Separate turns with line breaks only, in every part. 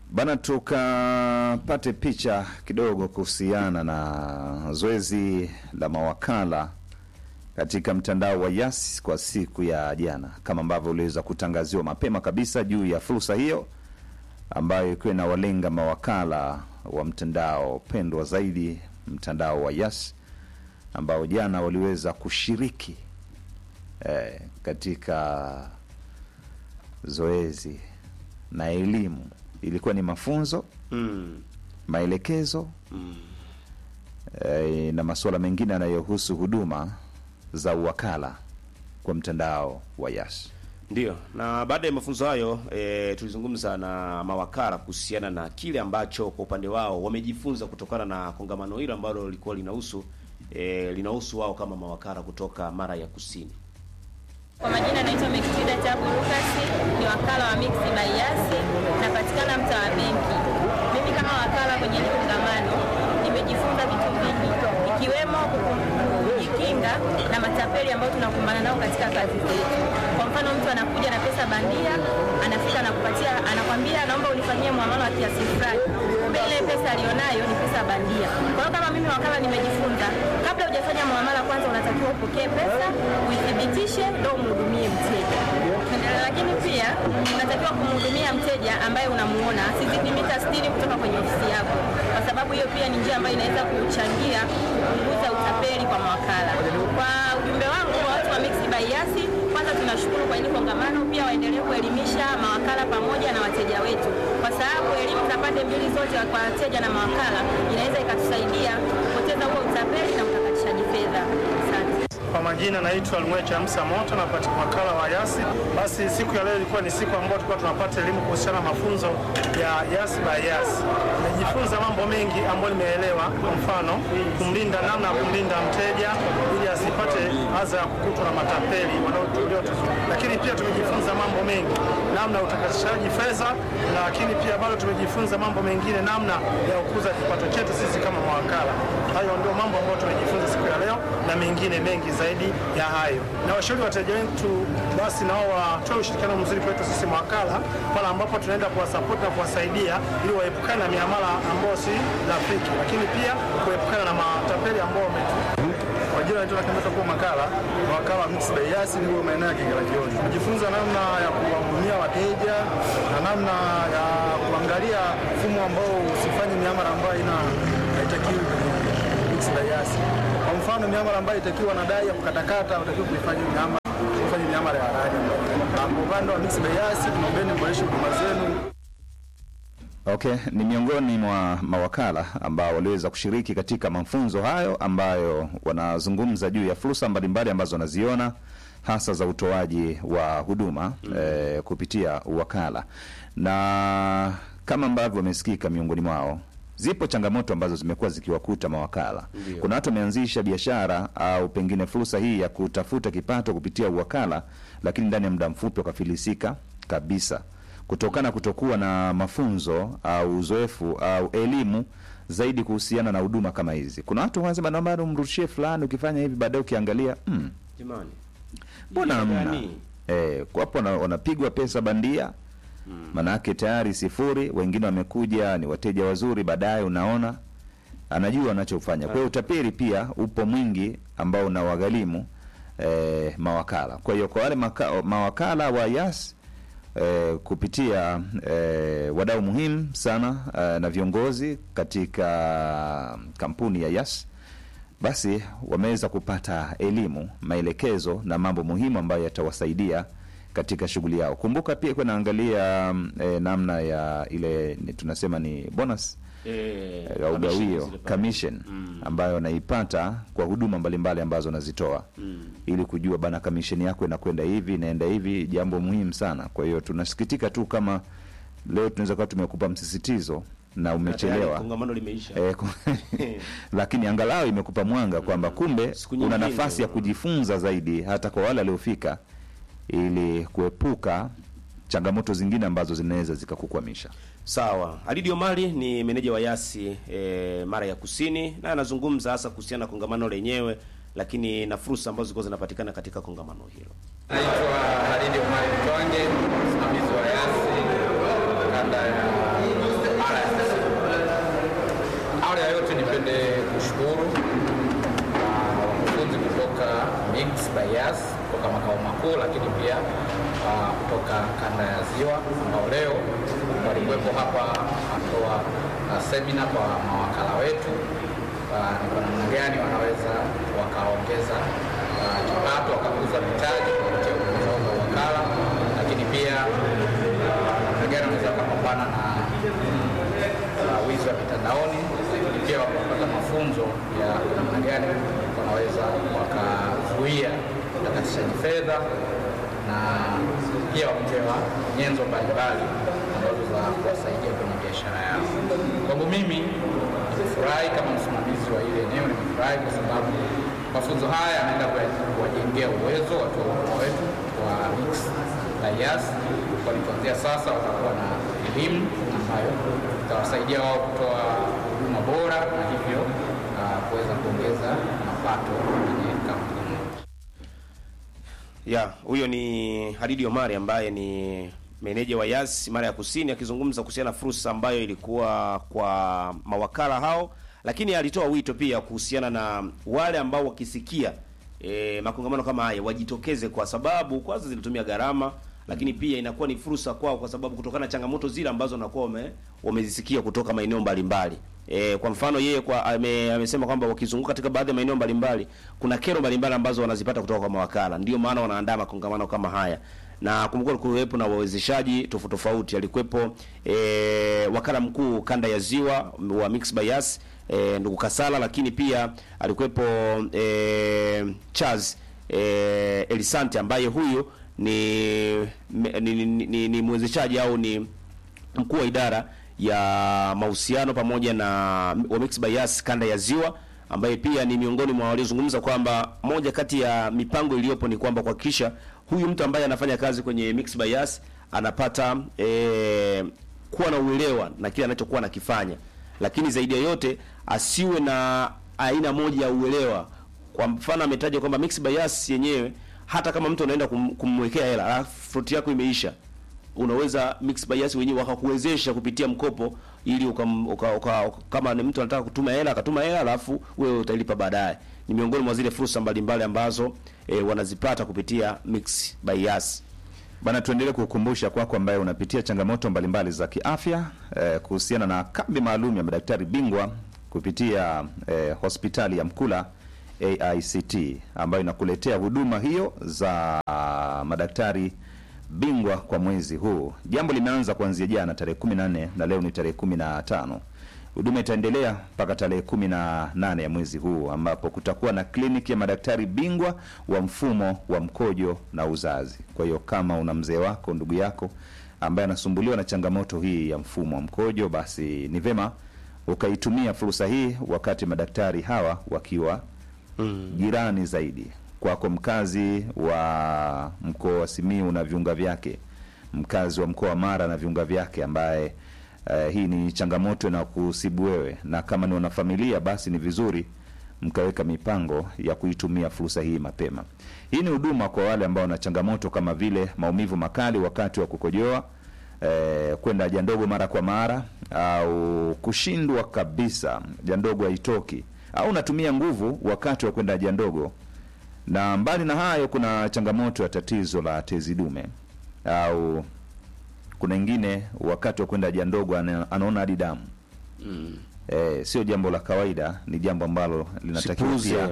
Bana, tukapate picha kidogo kuhusiana na zoezi la mawakala katika mtandao wa Yas kwa siku ya jana, kama ambavyo uliweza kutangaziwa mapema kabisa juu ya fursa hiyo ambayo ikiwa inawalenga mawakala wa mtandao pendwa zaidi, mtandao wa Yas ambao jana waliweza kushiriki eh, katika zoezi na elimu. Ilikuwa ni mafunzo,
Mm.
maelekezo
Mm.
eh, na masuala mengine yanayohusu huduma za uwakala kwa mtandao wa Yas.
Ndio, na baada ya mafunzo hayo e, tulizungumza na mawakala kuhusiana na kile ambacho kwa upande wao wamejifunza kutokana na kongamano hilo ambalo lilikuwa linahusu e, linahusu wao kama mawakala kutoka Mara ya Kusini.
Kwa majina naitwa Mekitida Tabu Lukasi, ni wakala wa Mix by Yas, napatikana mtaa wa benki. Mimi kama wakala kwenye hili kongamano nimejifunza vitu vingi, ikiwemo kujikinga na matapeli ambao tunakumbana nao katika kazi zetu. Kwa mfano, mtu anakuja na pesa bandia, anafika anakupatia, anakwambia naomba unifanyie muamala wa kiasi fulani, kumbe ile pesa alionayo ni pesa bandia. Kwa hiyo kama mimi wakala nimejifunza, kabla hujafanya muamala, kwanza unatakiwa upokee pesa, uithibitishe, ndio umhudumie mteja. Lakini pia unatakiwa kumhudumia mteja ambaye unamuona asizidi mita 60 kutoka kwenye ofisi yako, kwa sababu hiyo pia ni njia ambayo inaweza kuchangia kupunguza utapeli kwa mawakala. Kwa ujumbe wangu kwa watu wa Mix by Yas, kwanza tunashukuru kwa hili kongamano, pia waendelee kuelimisha mawakala pamoja na wateja wetu, kwa sababu elimu za pande mbili zote kwa wateja na mawakala inaweza ikatusaidia kupoteza huo utapeli na utakatishaji fedha. Asante.
Kwa majina naitwa Lumwecha Hamsa Moto, napatika wakala wa Yasi. Basi siku ya leo ilikuwa ni siku ambayo tulikuwa tunapata elimu kuhusiana na mafunzo ya Yasi by Yasi. Nimejifunza mambo mengi ambayo nimeelewa, kwa mfano kumlinda, namna ya kumlinda mteja ili asipate adha ya kukutwa na matapeli wanaotulia lakini pia tumejifunza mambo mengi, namna ya utakatishaji fedha, lakini pia bado tumejifunza mambo mengine, namna ya kukuza kipato chetu sisi kama mawakala. Hayo ndio mambo ambayo tumejifunza siku ya leo na mengine mengi zaidi ya hayo. Na washauri wateja wetu basi nao watoe ushirikiano mzuri kwetu sisi mawakala pale ambapo tunaenda kuwasapoti na kuwasaidia ili waepukane na miamala ambayo si rafiki, lakini pia kuepukana na matapeli ambao wametu
Kwa jina naitwa Nakembeta kuwa makala wakala wa Mix by Yas niko maeneo ya Kigala Kioni. Tumejifunza namna ya kuwahudumia wateja na namna ya kuangalia mfumo ambao usifanye miamala ambayo ina haitakiwi kwenye Mix by Yas. Kwa mfano miamala ambayo itakiwa na dai ya kukatakata utakiwa kuifanya miamala kufanya miamala ya halali. Na kwa upande wa Mix by Yas tunaombeni mboreshe huduma zenu
Okay, ni miongoni mwa mawakala ambao waliweza kushiriki katika mafunzo hayo ambayo wanazungumza juu ya fursa mbalimbali ambazo wanaziona hasa za utoaji wa huduma eh, kupitia uwakala, na kama ambavyo wamesikika miongoni mwao zipo changamoto ambazo zimekuwa zikiwakuta mawakala.
Ndio.
Kuna watu wameanzisha biashara au pengine fursa hii ya kutafuta kipato kupitia uwakala, lakini ndani ya muda mfupi wakafilisika kabisa kutokana kutokuwa na mafunzo au uzoefu au elimu zaidi kuhusiana na huduma kama hizi. Kuna watu wanasema naomba umrushie fulani, ukifanya hivi baadaye ukiangalia mm,
Jamani.
mbona
Hii
hamna
gani?
eh, kwapo wana- wanapigwa pesa bandia manake tayari sifuri. Wengine wamekuja ni wateja wazuri, baadaye unaona anajua anachofanya. Kwa hiyo utapeli pia upo mwingi ambao unawagharimu eh, mawakala. Kwa hiyo kwa wale maka, mawakala wa Yas eh, kupitia eh, wadau muhimu sana eh, na viongozi katika kampuni ya Yas basi wameweza kupata elimu, maelekezo na mambo muhimu ambayo yatawasaidia katika shughuli yao. Kumbuka pia kuwa naangalia mm, eh, namna ya ile ni, tunasema ni bonus
Eh,
eh, au
commission
gawio
zile pale.
commission
Mm.
ambayo wanaipata kwa huduma mbalimbali ambazo wanazitoa
Mm.
ili kujua bana kamisheni yako inakwenda hivi inaenda hivi, jambo muhimu sana. Kwa hiyo tunasikitika tu kama leo tunaweza kuwa tumekupa msisitizo na
Na tayari
umechelewa
Kongamano limeisha.
Eh, ku- lakini angalau imekupa mwanga kwamba kumbe
Siku
una
nyingine.
nafasi ya kujifunza zaidi hata kwa wale waliofika, ili kuepuka changamoto zingine ambazo zinaweza zikakukwamisha.
Sawa. Alidi Omari ni meneja wa Yasi e, Mara ya Kusini na anazungumza hasa kuhusiana na kongamano lenyewe, lakini na fursa ambazo zilikuwa zinapatikana katika kongamano hilo.
Naitwa Halidi Omari Mtwange, msimamizi wa Yasi kanda ya Ziwa ambao leo walikuwepo hapa watoa uh, semina kwa mawakala wetu uh, ni kwa namna gani wanaweza wakaongeza uh, kipato wakakuza mitaji kupitia huduma zao za wakala, lakini pia uh, namna gani wanaweza wakapambana na uh, wizi wa mitandaoni, lakini pia wakapata mafunzo ya namna gani wanaweza wakazuia utakatishaji fedha na pia wamepewa nyenzo mbalimbali ambazo za kuwasaidia kwenye biashara yao. Kwangu mimi nimefurahi kama msimamizi wa ile eneo, nimefurahi kwa sababu mafunzo haya yanaenda kuwajengea uwezo watu wa wetu wa Mix na Yas, kwani kuanzia sasa watakuwa na elimu ambayo itawasaidia wao kutoa huduma bora na hivyo uh, kuweza kuongeza mapato kwenye kampuni.
Ya, huyo ni Halidi Omari ambaye ni meneja wa Yas mara ya Kusini akizungumza kuhusiana na fursa ambayo ilikuwa kwa mawakala hao, lakini alitoa wito pia kuhusiana na wale ambao wakisikia e, makongamano kama haya wajitokeze, kwa sababu kwanza zilitumia gharama, lakini pia inakuwa ni fursa kwao, kwa sababu kutokana na changamoto zile ambazo wanakuwa wame, wamezisikia kutoka maeneo mbalimbali. E, kwa mfano yeye kwa ame, amesema kwamba wakizunguka katika baadhi ya maeneo mbalimbali kuna kero mbalimbali ambazo wanazipata kutoka kwa mawakala, ndio maana wanaandaa makongamano kama haya na kumbuka kuwepo na wawezeshaji tofauti tofauti. Alikuwepo e, wakala mkuu kanda ya ziwa wa Mix by Yas e, ndugu Kasala, lakini pia alikuwepo e, Charles e, Elisante ambaye huyu ni, ni, ni, ni, ni mwezeshaji au ni mkuu wa idara ya mahusiano pamoja na wa Mix by Yas kanda ya ziwa ambaye pia ni miongoni mwa waliozungumza kwamba moja kati ya mipango iliyopo ni kwamba kuhakikisha huyu mtu ambaye anafanya kazi kwenye Mix by Yas anapata e, kuwa na uelewa na kile anachokuwa anakifanya, lakini zaidi ya yote asiwe na aina moja ya uelewa. Kwa mfano ametaja kwamba Mix by Yas yenyewe hata kama mtu anaenda kum, kumwekea hela alafu float yako imeisha unaweza Mix by Yas wenyewe wakakuwezesha kupitia mkopo ili uka, uka, uka, kama ni mtu anataka kutuma hela akatuma hela alafu wewe utalipa baadaye. Ni miongoni mwa zile fursa mbalimbali ambazo e, wanazipata kupitia Mix by Yas.
Bana, tuendelee kukumbusha kwako kwa ambaye unapitia changamoto mbalimbali za kiafya eh, kuhusiana na kambi maalum ya madaktari bingwa kupitia eh, hospitali ya Mkula AICT ambayo inakuletea huduma hiyo za madaktari bingwa kwa mwezi huu. Jambo limeanza kuanzia jana tarehe 14 na leo ni tarehe 15. Huduma itaendelea mpaka tarehe 18 ya mwezi huu ambapo kutakuwa na kliniki ya madaktari bingwa wa mfumo wa mkojo na uzazi. Kwa hiyo kama una mzee wako, ndugu yako ambaye anasumbuliwa na changamoto hii ya mfumo wa mkojo, basi ni vema ukaitumia fursa hii wakati madaktari hawa wakiwa mm. jirani zaidi kwako mkazi wa mkoa wa Simiu na viunga vyake, mkazi wa mkoa wa Mara na viunga vyake, ambaye uh, hii ni changamoto na kusibu wewe, na kama ni wanafamilia, basi ni vizuri mkaweka mipango ya kuitumia fursa hii mapema. Hii ni huduma kwa wale ambao wana changamoto kama vile maumivu makali wakati wa kukojoa, eh, kwenda haja ndogo mara kwa mara, au kushindwa kabisa haja ndogo haitoki, au unatumia nguvu wakati wa kwenda haja ndogo na mbali na hayo, kuna changamoto ya tatizo la tezi dume, au kuna ingine wakati wa kwenda haja ndogo ana, anaona hadi damu mm. E, sio jambo la kawaida, ni jambo ambalo linatakiwa
Sipuuze.
pia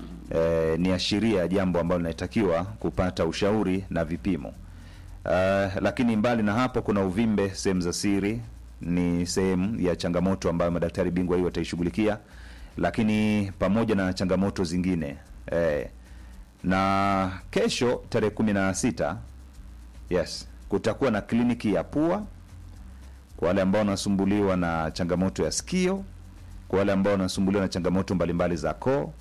e, ni ashiria ya jambo ambalo linatakiwa kupata ushauri na vipimo. Uh, lakini mbali na hapo kuna uvimbe sehemu za siri, ni sehemu ya changamoto ambayo madaktari bingwa hii wataishughulikia, lakini pamoja na changamoto zingine eh, na kesho tarehe kumi na sita yes, kutakuwa na kliniki ya pua kwa wale ambao wanasumbuliwa na changamoto ya sikio, kwa wale ambao wanasumbuliwa na changamoto mbalimbali za koo,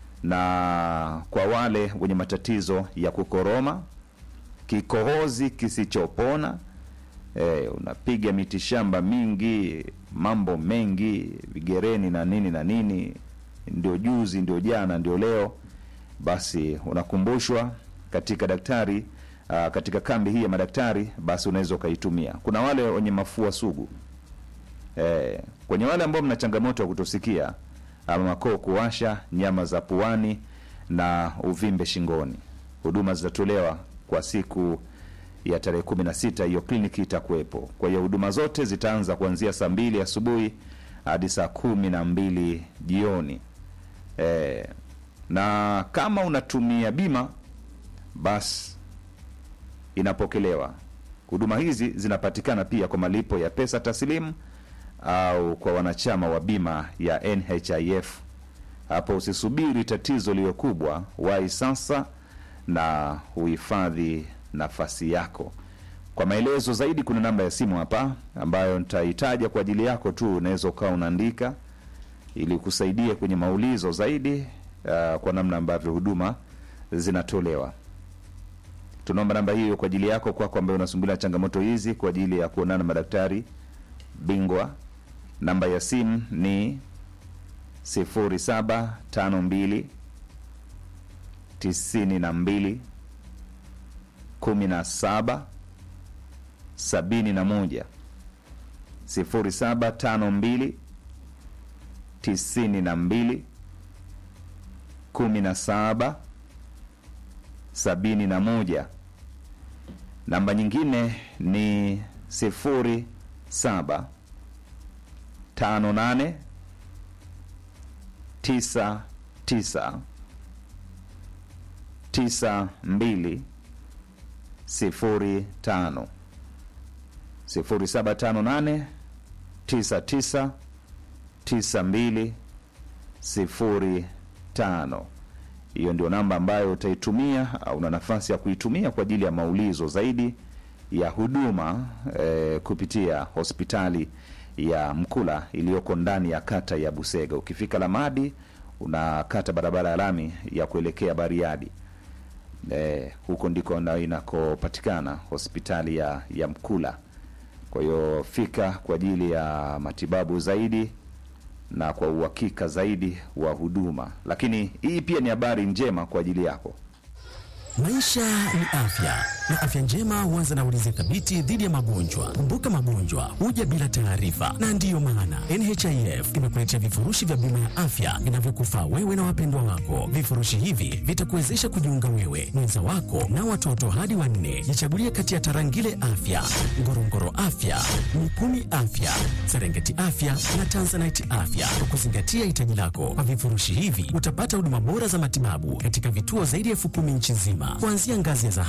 na kwa wale wenye matatizo ya kukoroma, kikohozi kisichopona. E, unapiga mitishamba mingi, mambo mengi, vigereni na nini na nini, ndio juzi, ndio jana, ndio leo basi unakumbushwa katika daktari uh, katika kambi hii ya madaktari, basi unaweza ukaitumia. Kuna wale wenye mafua sugu eh, kwenye wale ambao mna changamoto ya kutosikia ama makoo kuwasha, nyama za puani na uvimbe shingoni, huduma zitatolewa kwa siku ya tarehe 16 hiyo kliniki itakuwepo. Kwa hiyo huduma zote zitaanza kuanzia saa mbili asubuhi hadi saa kumi na mbili jioni. E, na kama unatumia bima basi inapokelewa. Huduma hizi zinapatikana pia kwa malipo ya pesa taslimu au kwa wanachama wa bima ya NHIF. Hapo usisubiri tatizo liwe kubwa, wahi sasa na uhifadhi nafasi yako. Kwa maelezo zaidi, kuna namba ya simu hapa ambayo nitaitaja kwa ajili yako tu, unaweza ukawa unaandika ili kusaidia kwenye maulizo zaidi uh, kwa namna ambavyo huduma zinatolewa. Tunaomba namba hiyo kwa ajili yako, kwako ambayo unasumbulia changamoto hizi, kwa ajili ya kuonana na madaktari bingwa. Namba ya simu ni 0752 92 17 71 0752 92 17 71. Namba nyingine ni 07 58 tisa tisa tisa mbili sifuri tano sifuri saba tano nane tisa tisa tisa mbili sifuri tano. Hiyo ndio namba ambayo utaitumia au una nafasi ya kuitumia kwa ajili ya maulizo zaidi ya huduma eh, kupitia hospitali ya Mkula iliyoko ndani ya kata ya Busega. Ukifika Lamadi unakata barabara ya lami ya kuelekea Bariadi. Eh, huko ndiko na inakopatikana hospitali ya, ya Mkula. Kwa hiyo fika kwa ajili ya matibabu zaidi na kwa uhakika zaidi wa huduma. Lakini hii pia ni habari njema kwa ajili yako.
Maisha ni afya na afya njema huanza na ulinzi thabiti dhidi ya magonjwa. Kumbuka, magonjwa huja bila taarifa, na ndiyo maana NHIF imekuletea vifurushi vya bima ya afya vinavyokufaa wewe na wapendwa wako. Vifurushi hivi vitakuwezesha kujiunga wewe, mwenza wako na watoto hadi wanne. Jichagulie kati ya Tarangire Afya, Ngorongoro Afya, Mikumi Afya, Serengeti Afya na Tanzanite Afya kwa kuzingatia hitaji lako. Kwa vifurushi hivi utapata huduma bora za matibabu katika vituo zaidi ya elfu kumi nchi nzima kuanzia ngazi ya